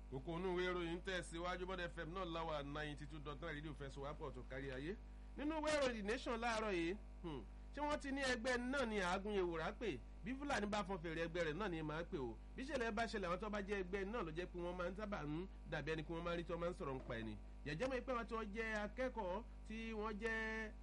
kókó inú ìwé ìròyìn tẹ̀síwájú bọ́dẹ̀ fm náà láwà ninety two dot nine rédíò fẹsọ̀ wápọ̀ tó kárí ayé nínú ìwé ìròyìn the nation láàárọ̀ yìí ṣé wọ́n ti ní ẹgbẹ́ náà ní àágùn ewúrà pé bí fúlàní bá fọn fèrè ẹgbẹ́ rẹ̀ náà ni màá pè o bí ìṣẹ̀lẹ̀ bá ṣẹlẹ̀ àwọn tó bá jẹ́ ẹgbẹ́ náà ló jẹ́ pé wọ́n máa ń sábà ń dàbí ẹni pé wọ́n máa ń rí tí wọ́n máa ń sọ̀rọ̀ nípa ẹni jẹ́jẹ́ mọ̀ pé wọ́n tí wọ́n jẹ́ akẹ́kọ̀ọ́ tí wọ́n jẹ́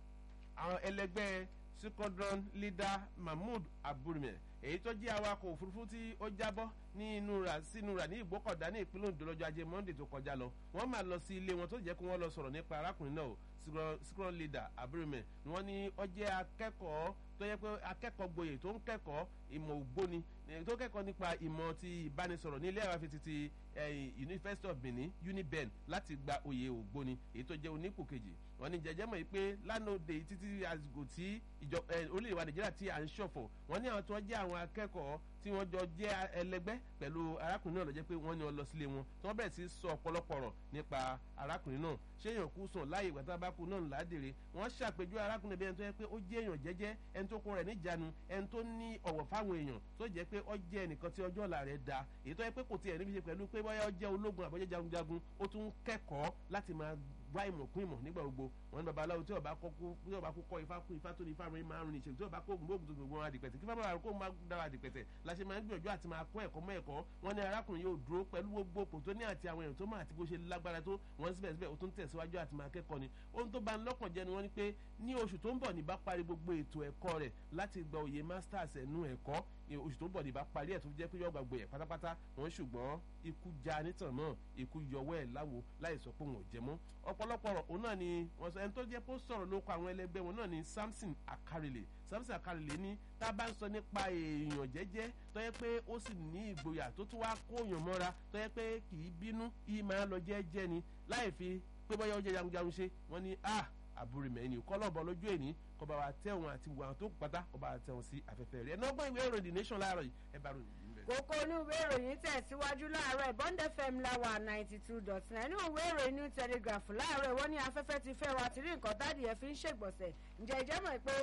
àwọn ẹlẹgbẹ́ squadron leader mahmood aburime èyí tó jẹ́ awakọ̀ òfurufú tí ó jábọ́ ní inú ra sínú ra ní ìgbókọ̀dá ní ìpínlẹ̀ Ondo lọ́jọ́ ajé Monday tó kọjá lọ wọ́n máa lọ sí ilé wọn tó jẹ́ kí wọ́n lọ sọ̀rọ̀ nípa arákùnrin náà squadron leader aburime ni wọ́n ní ó jẹ́ akẹ́kọ̀ọ́ tó yẹ pé akẹ́kọ̀ọ́ gboyè tó ń kẹ́kọ̀ọ́ ìmọ̀ ògbóni tó kẹ́kọ̀ọ́ nípa ìmọ̀ ti ìbánisọ̀rọ̀ ní ilé ẹ̀rọ afẹ́tì ti University of Benin UNIBEN láti gba oyè ògbóni èyí tó jẹ́ onípò kejì wọ́n ní jẹjẹ́ mọ̀ pé lánàá òde títí àsìkò tí orílẹ̀-èdè wa Nàìjíríà tí à ń ṣọ̀fọ̀ wọ́n ní àwọn tó jẹ́ àwọn akẹ́kọ̀ọ́ tí wọ́n jọ jẹ́ ẹlẹgbẹ́ pẹ̀lú arákùnrin náà ló jẹ́ pé wọ́n ní ọ lọ sílé wọn tí wọ́n bẹ̀rẹ̀ sí sọ ọ̀pọ̀lọpọ̀ ọ̀rọ̀ nípa arákùnrin náà ṣé èèyàn kú sùn láàyè ìgbà tí wọ́n bá kú náà ládèrè wọ́n ṣàpèjú arákùnrin bí ẹni tó yẹ pé ó jẹ́ èèyàn jẹ́jẹ́ ẹni tó kó rẹ̀ níjànú ẹni tó ní ọ̀wọ̀ fáwọn èèyàn tó jẹ́ pé ó jẹ́ ẹnìkan tí ọjọ́ ọ̀la rẹ̀ da èyí tó yẹ pé kò tiẹ̀ níbi ṣe pẹ̀lú pé bóyá ó jẹ́ ológun àbọ̀jẹ́ jagunjagun ó tún kẹ́kọ̀ọ́ láti máa wá ìmọ̀ kún ìmọ̀ nígbà gbogbo wọn ní babaláwo tí ọba kọ́ tí ọba kó kọ́ ifá kún ifá tó ní ifá rìn márùn ní ìṣèlú tí ọba kó oògùn oògùn tó gbogbo wọn adìpẹ̀tẹ̀ kí fáwọn àrùn kó máa dára adìpẹ̀tẹ̀ la ṣe máa ń gbìyànjú àti máa kọ́ ẹ̀kọ́ mọ́ ẹ̀kọ́ wọn ní arákùnrin yóò dúró pẹ̀lú gbogbo òpò tó ní àti àwọn èèyàn tó máa àti bó ṣe lágbára tó wọn síbẹ̀síbẹ̀ ó tún tẹ̀síwájú àti máa kẹ́kọ̀ọ́ ni ohun tó bá ń lọ́kàn jẹ́ ni wọ́n ní pé ní oṣù tó ń bọ̀ ní bá parí gbogbo ètò ẹ̀kọ́ rẹ̀ láti gba òye masters ẹ̀nu ẹ̀kọ́ oṣù tó ń bọ̀ ní bá parí ẹ̀ tó jẹ́ pé yọ gbàgbé ẹ̀ pátápátá wọ́n ṣùgbọ́n ikú já nítàn náà ikú yọwọ́ ẹ̀ láwo láì sọ pé wọn ò jẹ mọ́ ọ̀pọ̀lọpọ̀ ọ̀rọ̀ òun náà ni wọ́n sọ ẹni tó jẹ́ pé ó sọ̀rọ̀ ló kọ àwọn ẹlẹgbẹ́ wọn náà ni Samson Akarele Samson Akarele ní tá a bá ń sọ nípa èèyàn jẹ́jẹ́ tó yẹ pé ó sì ní ìgboyà tó tún wá kóyàn mọ́ra tó yẹ pé kì í bínú yìí máa lọ jẹ́jẹ́ ni láì fi pé bọ́yá ó jẹ́ jagunjagun ṣe wọ́n ní ah àbúrìmẹ̀ ni kọ́lọ́bọ̀ lójú èní kọba wa tẹ̀wọ̀n àti wà tó pátá kọba wa tẹ̀wọ̀n sí afẹ́fẹ́ rẹ̀ ẹ̀ náà gbọ́n ìwé ìròyìn The Nation láàárọ̀ yìí ẹ bá ròyìn yìí bẹ̀. kókó inú ìwé ìròyìn tẹ̀síwájú láàárọ̀ Bond FM láwà ninety two dot nine inú ìwé ìròyìn New Telegraph láàárọ̀ wọ́n ní afẹ́fẹ́ ti fẹ́ wa ti rí nǹkan dáàdì ẹ̀ fi ń ṣègbọ̀nsẹ̀ ǹjẹ́ ìjẹ́ mọ̀ pé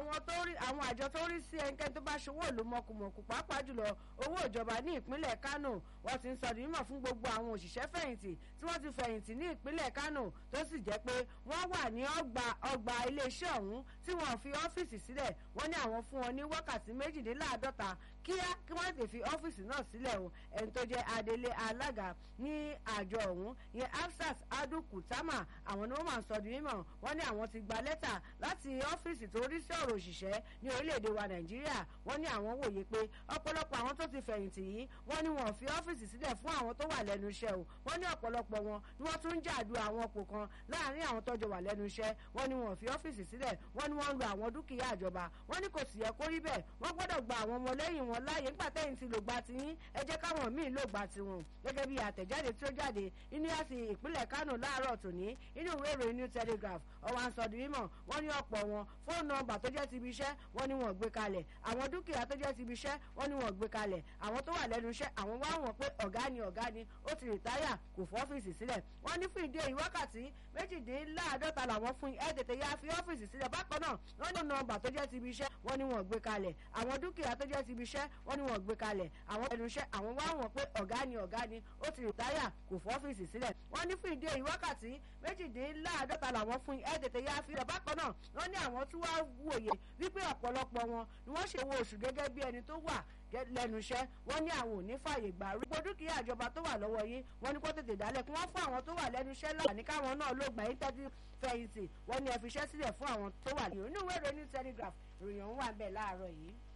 àwọn àjọ tó rí sí ẹnikẹ́ni tó bá ṣòwò ìlú mọ̀kùmọ̀kù pàápàá jùlọ owó ìjọba ní ìpínlẹ̀ Kánò wọ́n ti ń sọ mímọ̀ fún gbogbo àwọn òṣìṣẹ́ fẹ̀yìntì tí wọ́n ti fẹ̀yìntì ní ìpínlẹ̀ Kánò tó sì jẹ́ pé wọ́n wà ní ọgbà ọgbà iléeṣẹ́ ọ̀hún tí wọ́n fi ọ́fíìsì sílẹ̀ wọ́n ní àwọn fún wọn ní wákàtí méjìléláàádọ́ta kíá kí wọ́n lè fi ọ́fíìsì náà sílẹ̀ o ẹni tó jẹ́ adelé alága ní àjọ ọ̀hún ìyẹn Hafsat Adu Kutama àwọn ni wọ́n máa ń sọ di mímọ̀ wọ́n ní àwọn ti gba lẹ́tà láti ọ́fíìsì tó rí sí ọ̀rọ̀ òṣìṣẹ́ ní orílẹ̀-èdè wa Nàìjíríà wọ́n ní àwọn wòye pé ọ̀pọ̀lọpọ̀ àwọn tó ti fẹ̀yìntì yìí wọ́n ní wọn fi ọ́fíìsì sílẹ̀ fún àwọn tó wà lẹ́nu iṣẹ́ o wọ́n ní ọ̀pọ̀lọpọ̀ wọn ni wọ́n tún ń jàdù àwọn ọ̀pọ̀ kan láàárín àwọn tọ́jọ wà lẹ́nu iṣẹ́ wọ́n ní wọn fi ọ́fíìsì sílẹ̀ wọ́n ní wọ́n ń lo àwọn dúkìá ìjọba wọ́n ní kò sì yẹ kó rí bẹ́ẹ̀ wọ́n gbọ́dọ̀ gba àwọn ọmọlẹ́yìn wọn láàyè nígbà tẹ́yìn ti lò gba tiyín ẹ jẹ́ káwọn míì lò gba tiwọn gẹ́gẹ́ bí àtẹ̀jáde tí ó jáde inú àti ìpínlẹ̀ Kánò láàárọ̀ tòní inú ìwé ìròyìn New Telegraph ọwọ́ àǹsọ̀dì mímọ̀ wọ́n ní ọ̀pọ̀ wọn fóònù nọ́mbà tó jẹ́ ti ibi iṣẹ́ wọ́n ní wọ́n gbé kalẹ̀ àwọn dúkìá tó jẹ́ ti ibi iṣẹ́ wọ́n ní wọ́n gbé kalẹ̀ àwọn tó wà lẹ́nu iṣẹ́ àwọn wá wọn pé ọ̀gá ni ọ̀gá ni ó ti rìtáyà kò fọ́ ọ́fíìsì sílẹ̀ wọ́n ní fún ìdí èyí wákàtí méjìdínláàádọ́ta làwọn fún ẹ tètè ya fi ọ́fíìsì sílẹ̀ bákan náà wọ́n ní nọ́mbà tó jẹ́ ti ibi iṣẹ́ wọ́n ní wọ́n gbé kalẹ̀ àwọn dúkìá tó jẹ́ ti ibi iṣẹ́ wọ́n ní wọ́n gbé kalẹ̀ àwọn ẹnu iṣẹ́ àwọn wá wọn pé ọ̀gá ni ọ̀gá ni ó ti rìtáyà kò fọ́ ọ́fíìsì sílẹ̀ wọ́n ní fún ìdí èyí wákàtí méjìdínláàádọ́ta làwọn fún ẹ tètè ya fi rẹ̀ bákan náà wọ́n ní àwọn tí wàá wòye wípé ọ̀pọ̀lọpọ̀ wọn ni wọ́n ṣe wo oṣù gẹ́gẹ́ bí ẹni tó wà lẹ́nu iṣẹ́ wọ́n ní àwọn ò ní fààyè gbà rúgbó dúkìá ìjọba tó wà lọ́wọ́ yín wọ́n ní kó tètè dálẹ̀ kí wọ́n fún àwọn tó wà lẹ́nu iṣẹ́ láǹfààní káwọn náà ló gbà yín tẹ́tí fẹ̀yìntì wọ́n ní ẹ fi iṣẹ́ sílẹ̀ fún àwọn tó wà nínú ìwé ìròyìn Telegraph ìròyìn ọ̀hún wà bẹ́ẹ̀ láàárọ̀ yìí.